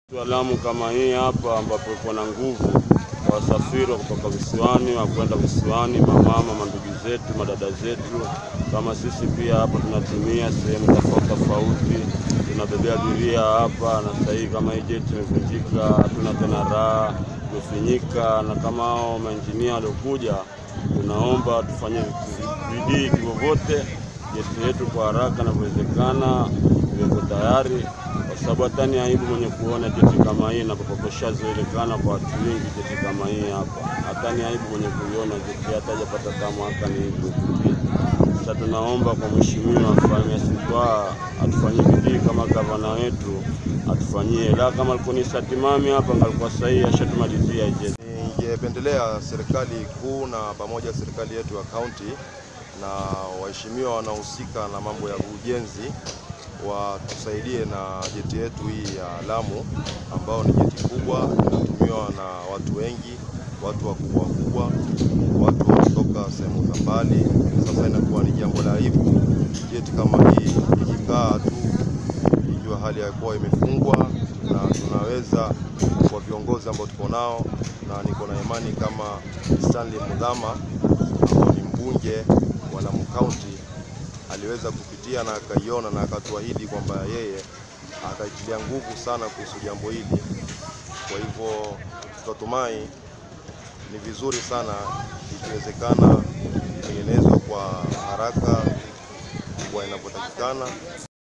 Lamu kama hii hapa ambapo iko na nguvu kwa wasafiri wa kutoka visiwani wa kwenda visiwani, mamama, mandugu zetu, madada zetu, kama sisi pia hapa tunatumia sehemu tofauti tofauti, tunabebea abiria hapa, na sasa hivi kama hii jeti imevunjika, hatuna tena raha, imefinyika, na kama hao mainjinia waliokuja, tunaomba tufanye bidii kivyovyote jeti yetu kwa haraka inavyowezekana iweko tayari, kwa sababu hata ni aibu mwenye kuona jeti kama hii napopokoshazoelekana kwa watu wengi. Jeti kama hii hapa, hata ni aibu mwenye kuiona jeti hata hajapata kama mwaka ni hivi. Sasa tunaomba kwa mheshimiwa afanye sitwaa, atufanyie bidii kama gavana wetu atufanyie, la kama alikuwa ni satimami hapa ngalikuwa sahihi, ashatumalizia jeti. Ningependelea serikali kuu na pamoja serikali yetu ya kaunti na waheshimiwa wanaohusika na mambo ya ujenzi watusaidie na jeti yetu hii ya Lamu ambao ni jeti kubwa inatumiwa na watu wengi, watu wakubwa wakubwa, watu wanatoka sehemu za mbali. Sasa inakuwa ni jambo la aibu jeti kama hii ikikaa tu ikiwa hali ya kuwa imefungwa, na tunaweza kwa viongozi ambao tuko nao, na niko na imani kama Stanley Mudhama ambao ni mbunge wa Lamu County aliweza kupitia na akaiona na akatuahidi kwamba yeye ataitilia nguvu sana kuhusu jambo hili. Kwa hivyo tunatumai ni vizuri sana ikiwezekana itengenezwe kwa haraka kwa inavyotakikana.